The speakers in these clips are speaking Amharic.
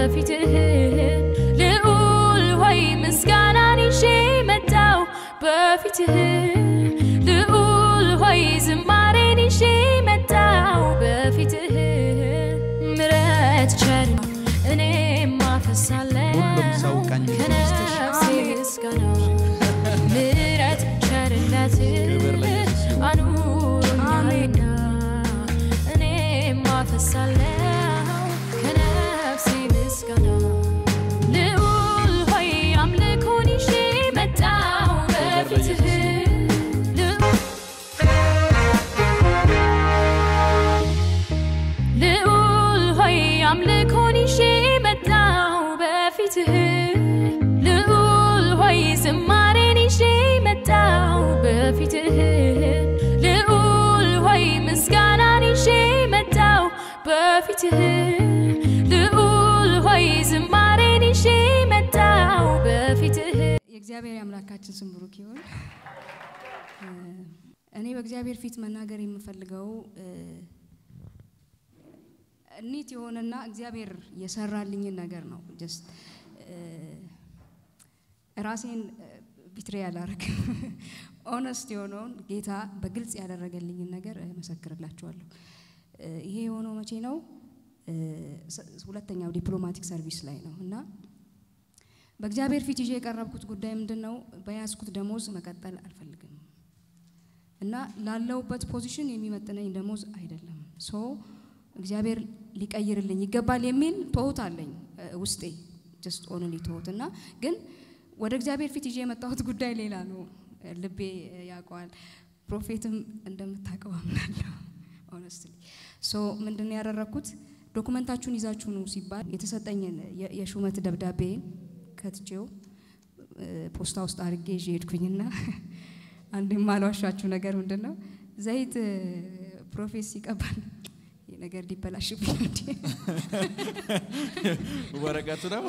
በፊትህ ልዑል ሆይ ምስጋናን ይዤ መጣው በፊትህ ልዑል ሆይ ዝማሬን ይዤ መጣው በፊትህ ምረት ቸር እኔም አፈሳለሁ ሁሉም ሰው ቀኝ ከነፍሴ ምስጋና ምረት ቸርነት ክብር ለኢየሱስ ይሁን። አኑሮኛልና እኔም አፈሳለሁ ከነፍሴ ምስጋና ልዑል ሆይ አምልኮን ይዤ መጣሁ በፊትህ ልዑል ልዑል ሆይ አምልኮን ይዤ መጣሁ በፊትህ ልዑል ሆይ ዝማሬን ይዤ መጣሁ በፊትህ ልዑል ሆይ ምስጋናን ይዤ መጣሁ በፊትህ ልዑል ሆይ ዝማሬን ይዤ መጣሁ በፊትህ የእግዚአብሔር የአምላካችን ስም ብሩክ ይሁን። እ፣ እኔ በእግዚአብሔር ፊት መናገር የምፈልገው እ፣ ኒት የሆነና እግዚአብሔር የሰራልኝን ነገር ነው። ጀስት ራሴን ቢትሬ አላረግም። ኦነስት የሆነውን ጌታ በግልጽ ያደረገልኝን ነገር እመሰክርላችኋለሁ። እ፣ ይሄ የሆነው መቼ ነው? እ፣ ስ- ሁለተኛው ዲፕሎማቲክ ሰርቪስ ላይ ነው እና በእግዚአብሔር ፊት ይዤ የቀረብኩት ጉዳይ ምንድን ነው? በያዝኩት ደሞዝ መቀጠል አልፈልግም እና ላለሁበት ፖዚሽን የሚመጥነኝ ደሞዝ አይደለም። ሶ እግዚአብሔር ሊቀይርልኝ ይገባል የሚል ትሁት አለኝ እ፣ ውስጤ ጀስት ኦንሊ ትሁት እና ግን ወደ እግዚአብሔር ፊት ይዤ የመጣሁት ጉዳይ ሌላ ነው። እ፣ ልቤ እ፣ ያውቀዋል። ፕሮፌትም እንደምታውቀው አምናለሁ። ኦነስትሊ ሶ ምንድን ነው ያደረግኩት? ዶኩመንታችሁን ይዛችሁ ነው ሲባል የተሰጠኝን የ- የሹመት ደብዳቤን ከትቼው እ፣ ፖስታ ውስጥ አድርጌ ይዤ ሄድኩኝና አንድ የማልዋሻችሁ ነገር ምንድን ነው ዘይት እ፣ ፕሮፌት ሲቀባል ይህ ነገር ሊበላሽብኝ እንዴ? ወረቀቱ ነው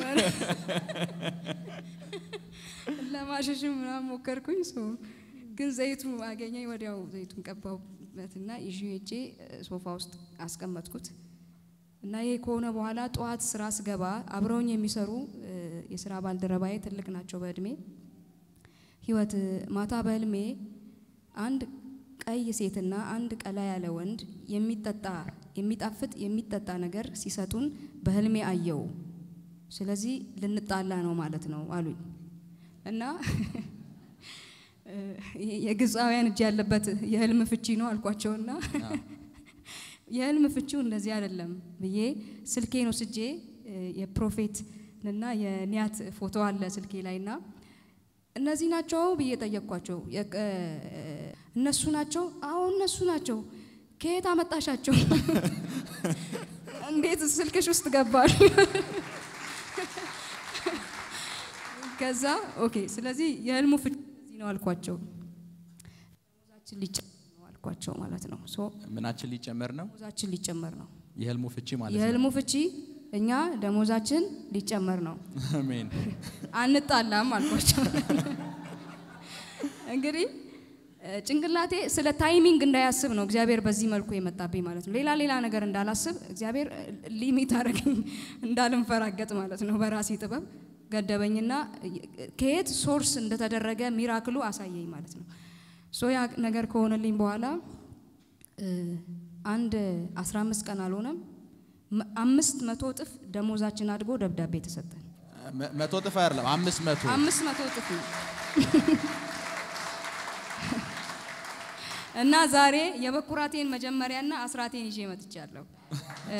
ለማሸሽም ምናምን ሞከርኩኝ። ሶ ግን ዘይቱ አገኘኝ። ወዲያው ዘይቱን ቀባሁበትና ይዤ ሄጄ እ፣ ሶፋ ውስጥ አስቀመጥኩት እና ይሄ ከሆነ በኋላ ጠዋት ስራ ስገባ አብረውኝ የሚሰሩ እ፣ የስራ ባልደረባዬ ትልቅ ናቸው በእድሜ ህይወት እ፣ ማታ በህልሜ አንድ ቀይ ሴትና አንድ ቀላ ያለ ወንድ የሚጠጣ የሚጣፍጥ የሚጠጣ ነገር ሲሰጡን በህልሜ አየው። ስለዚህ ልንጣላ ነው ማለት ነው አሉኝ እና እ፣ ይሄ የግብፃውያን እጅ ያለበት የህልም ፍቺ ነው አልኳቸውና የህልም ፍቺው እንደዚህ አይደለም ብዬ ስልኬን ወስጄ እ፣ የፕሮፌትና የኒያት ፎቶ አለ ስልኬ ላይና እነዚህ ናቸው ብዬ ጠየቅኳቸው። የቀ- እነሱ ናቸው? አዎ እነሱ ናቸው። ከየት አመጣሻቸው? እንዴት ስልክሽ ውስጥ ገባል? ከዛ ኦኬ፣ ስለዚህ የህልሙ ፍቺ እንደዚህ ነው አልኳቸው። ደሞዛችን ሊጨመር ነው አልኳቸው ማለት ነው። ሶ ምናችን ሊጨመር ነው? ደሞዛችን ሊጨመር ነው። የህልሙ ፍቺ ማለት ነው። የህልሙ ፍቺ እኛ ደሞዛችን ሊጨመር ነው አሜን። አንጣላም አልኳቸው። እንግዲህ እ፣ ጭንቅላቴ ስለ ታይሚንግ እንዳያስብ ነው እግዚአብሔር በዚህ መልኩ የመጣብኝ ማለት ነው። ሌላ ሌላ ነገር እንዳላስብ እግዚአብሔር እ፣ ሊሚት አደረገኝ እንዳልንፈራገጥ ማለት ነው። በራሴ ጥበብ ገደበኝና እ፣ ከየት ሶርስ እንደተደረገ ሚራክሉ አሳየኝ ማለት ነው። ሶ ያ ነገር ከሆነልኝ በኋላ እ፣ አንድ 15 ቀን አልሆነም መ- አምስት መቶ እጥፍ ደሞዛችን አድጎ ደብዳቤ ተሰጠን። መ- መቶ ጥፍ አይደለም አምስት መቶ አምስት መቶ እጥፍ ነው እና ዛሬ የበኩራቴን መጀመሪያና አስራቴን ይዤ መጥቻለሁ። እ፣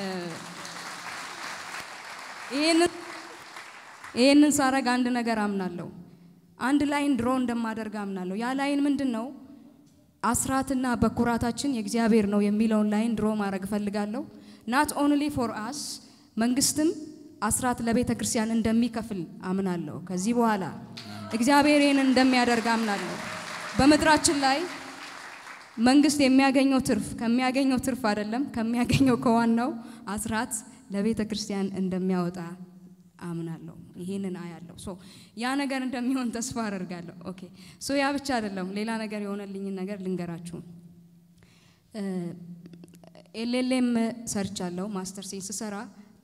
ይሄንን ይሄንን ሳረግ አንድ ነገር አምናለሁ። አንድ ላይን ድሮ እንደማደርግ አምናለሁ። ያ ላይን ምንድን ነው? አስራትና በኩራታችን የእግዚአብሔር ነው የሚለውን ላይን ድሮ ማድረግ እፈልጋለሁ። ናት ኦንሊ ፎር አስ መንግስትም አስራት ለቤተ ክርስቲያን እንደሚከፍል አምናለሁ። ከዚህ በኋላ እግዚአብሔር ይህንን እንደሚያደርግ አምናለሁ። በምድራችን ላይ መንግስት የሚያገኘው ትርፍ ከሚያገኘው ትርፍ አይደለም ከሚያገኘው ከዋናው አስራት ለቤተ ክርስቲያን እንደሚያወጣ አምናለሁ። ይሄንን አያለሁ። ሶ ያ ነገር እንደሚሆን ተስፋ አደርጋለሁ። ኦኬ ሶ ያ ብቻ አይደለም፣ ሌላ ነገር የሆነልኝን ነገር ልንገራችሁ። ኤልኤልኤም ሰርቻለሁ። ማስተር ሴን ስሰራ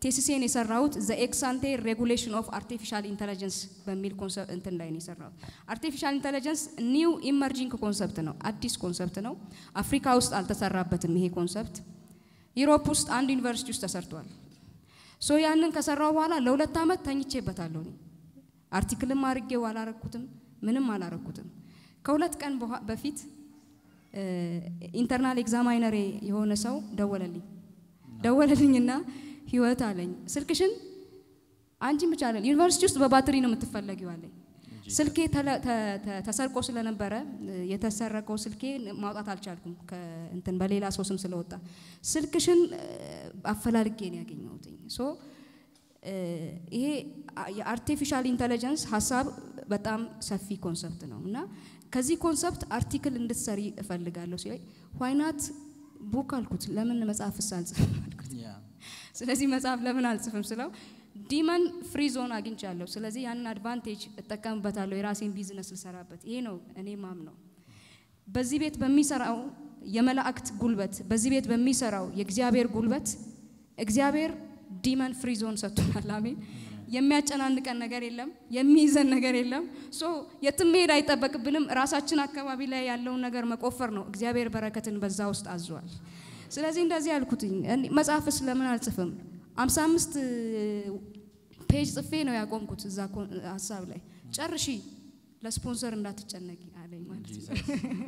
ቴሲሴን የሰራሁት ዘ ኤክሳንቴ ሬጉሌሽን ኦፍ አርቲፊሻል ኢንተለጀንስ በሚል ኮንሰፕት እንትን ላይ ነው የሰራሁት። አርቲፊሻል ኢንተለጀንስ ኒው ኢመርጂንግ ኮንሰፕት ነው፣ አዲስ ኮንሰፕት ነው። አፍሪካ ውስጥ አልተሰራበትም ይሄ ኮንሰፕት። ዩሮፕ ውስጥ አንድ ዩኒቨርሲቲ ውስጥ ተሰርቷል። ሶ ያንን ከሰራው በኋላ ለሁለት ዓመት ተኝቼበታለሁ። እኔ አርቲክልም አድርጌው አላረኩትም፣ ምንም አላረኩትም። ከሁለት ቀን በኋ- በፊት ኢንተርናል ኤግዛማይነሬ የሆነ ሰው ደወለልኝ ደወለልኝና ህይወት አለኝ ስልክሽን አንቺን ብቻ አለን ዩኒቨርሲቲ ውስጥ በባትሪ ነው የምትፈለጊው አለኝ። ስልኬ ተለ- ተ- ተ- ተሰርቆ ስለነበረ እ፣ የተሰረቀው ስልኬ ማውጣት አልቻልኩም ከእንትን በሌላ ሰው ስም ስለወጣ ስልክሽን እ፣ አፈላልጌ ነው ያገኘሁትኝ። ሶ እ፣ ይሄ አ- የአርቲፊሻል ኢንተለጀንስ ሀሳብ በጣም ሰፊ ኮንሰፕት ነው እና ከዚህ ኮንሰፕት አርቲክል እንድትሰሪ እፈልጋለሁ ሲለኝ ዋይናት ቡክ አልኩት። ለምን መጽሐፍስ አልጽፍም አልኩት። ያ ስለዚህ መጽሐፍ ለምን አልጽፍም ስለው ዲመን ፍሪ ዞን አግኝቻለሁ። ስለዚህ ያንን አድቫንቴጅ እጠቀምበታለሁ የራሴን ቢዝነስ ልሰራበት። ይሄ ነው እኔ ማም ነው። በዚህ ቤት በሚሰራው የመላእክት ጉልበት፣ በዚህ ቤት በሚሰራው የእግዚአብሔር ጉልበት እግዚአብሔር ዲመን ፍሪ ዞን ሰጥቶናል። አሜን። የሚያጨናንቀን ነገር የለም፣ የሚይዘን ነገር የለም። ሶ የትም መሄድ አይጠበቅብንም። ራሳችን አካባቢ ላይ ያለውን ነገር መቆፈር ነው። እግዚአብሔር በረከትን በዛ ውስጥ አዟል። ስለዚህ እንደዚህ ያልኩትኝ እኔ መጽሐፍስ ለምን አልጽፍም? አምሳ አምስት ፔጅ ጽፌ ነው ያቆምኩት እዛ ኮ- ሀሳብ ላይ ጨርሺ፣ ለስፖንሰር እንዳትጨነቂ አለኝ ማለት ነው።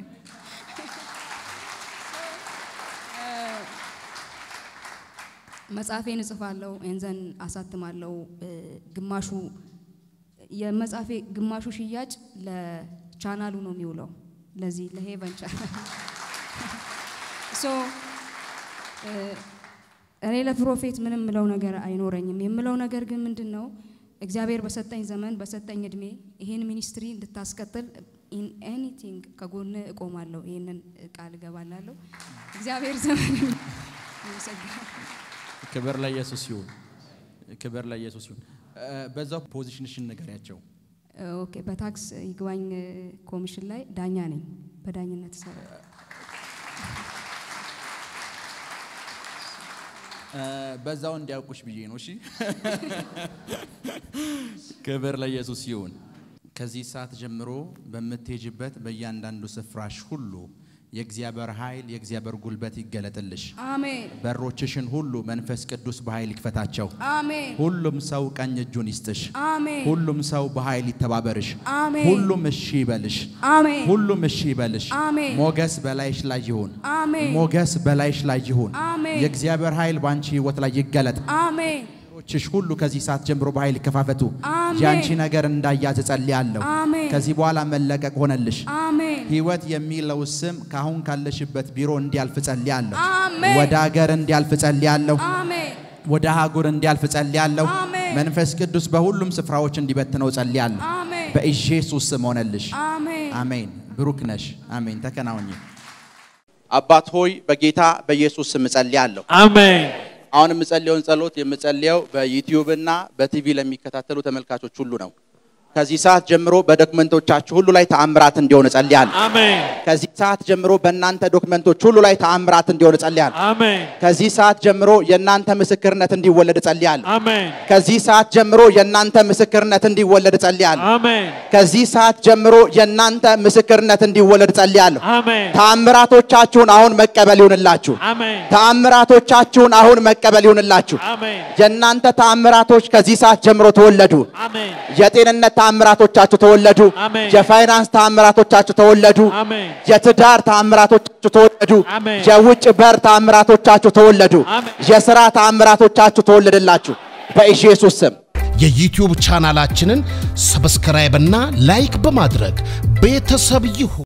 መጽሐፌን እጽፋለሁ ኤንዘን አሳትማለሁ። እ፣ ግማሹ የመጽሐፌ ግማሹ ሽያጭ ለቻናሉ ነው የሚውለው ለዚህ ለሄቨን ቻናል ሶ እ፣ እኔ ለፕሮፌት ምንም ምለው ነገር አይኖረኝም። የምለው ነገር ግን ምንድን ነው እግዚአብሔር በሰጠኝ ዘመን በሰጠኝ እድሜ ይሄን ሚኒስትሪ እንድታስቀጥል ኢን ኤኒቲንግ ከጎን እቆማለሁ። ይህንን ቃል እገባላለሁ። እግዚአብሔር ዘመን ይመሰግናል። ክብር ለኢየሱስ ይሁን። ክብር ለኢየሱስ ይሁን። እ፣ በዛው ፖዚሽንሽን ንገሪያቸው። ኦኬ በታክስ ይግባኝ ኮሚሽን ላይ ዳኛ ነኝ። በዳኝነት ሰራ እ፣ በዛው እንዲያውቁሽ ብዬ ነው። እሺ፣ ክብር ለኢየሱስ ይሁን። ከዚህ ሰዓት ጀምሮ በምትሄጅበት በእያንዳንዱ ስፍራሽ ሁሉ የእግዚአብሔር ኃይል የእግዚአብሔር ጉልበት ይገለጥልሽ። አሜን በሮችሽን ሁሉ መንፈስ ቅዱስ በኃይል ይክፈታቸው። አሜን ሁሉም ሰው ቀኝ እጁን ይስጥሽ። አሜን ሁሉም ሰው በኃይል ይተባበርሽ። አሜን ሁሉም እሺ ይበልሽ። አሜን ሁሉም እሺ ይበልሽ። አሜን ሞገስ በላይሽ ላይ ይሁን። አሜን ሞገስ በላይሽ ላይ ይሁን። አሜን የእግዚአብሔር ኃይል በአንቺ ህይወት ላይ ይገለጥ። አሜን ሮችሽ ሁሉ ከዚህ ሰዓት ጀምሮ በኃይል ይከፋፈቱ። አሜን የአንቺ ነገር እንዳያዝ እጸልያለሁ። አሜን ከዚህ በኋላ መለቀቅ ሆነልሽ። አሜን ህይወት የሚለው ስም ከአሁን ካለሽበት ቢሮ እንዲያልፍ ጸልያለሁ። አሜን ወደ ሀገር እንዲያልፍ ጸልያለሁ። አሜን ወደ አህጉር እንዲያልፍ ጸልያለሁ። አሜን መንፈስ ቅዱስ በሁሉም ስፍራዎች እንዲበትነው ጸልያለሁ። አሜን በኢየሱስ ስም ሆነልሽ። አሜን አሜን። ብሩክ ነሽ። አሜን። ተከናወኝ። አባት ሆይ በጌታ በኢየሱስ ስም እጸልያለሁ። አሜን አሁን የምጸልየውን ጸሎት የምጸልየው በዩቲዩብ እና በቲቪ ለሚከታተሉ ተመልካቾች ሁሉ ነው። ከዚህ ሰዓት ጀምሮ በዶክመንቶቻችሁ ሁሉ ላይ ተአምራት እንዲሆን እጸልያለሁ። አሜን ከዚህ ሰዓት ጀምሮ በእናንተ ዶክመንቶች ሁሉ ላይ ተአምራት እንዲሆን እጸልያለሁ። አሜን ከዚህ ሰዓት ጀምሮ የእናንተ ምስክርነት እንዲወለድ እጸልያለሁ። አሜን ከዚህ ሰዓት ጀምሮ የእናንተ ምስክርነት እንዲወለድ እጸልያለሁ። አሜን ከዚህ ሰዓት ጀምሮ የእናንተ ምስክርነት እንዲወለድ እጸልያለሁ። አሜን ተአምራቶቻችሁን አሁን መቀበል ይሁንላችሁ። አሜን ተአምራቶቻችሁን አሁን መቀበል ይሁንላችሁ። አሜን የእናንተ ተአምራቶች ከዚህ ሰዓት ጀምሮ ተወለዱ። አሜን የጤንነት ተአምራቶቻችሁ ተወለዱ። አሜን። የፋይናንስ ተአምራቶቻችሁ ተወለዱ። አሜን የትዳር ተአምራቶቻችሁ ተወለዱ። አሜን። የውጭ በር ተአምራቶቻችሁ ተወለዱ። አሜን። የሥራ ተአምራቶቻችሁ ተወለደላችሁ በኢየሱስ ስም። የዩቲዩብ ቻናላችንን ሰብስክራይብና ላይክ በማድረግ ቤተሰብ ይሁኑ።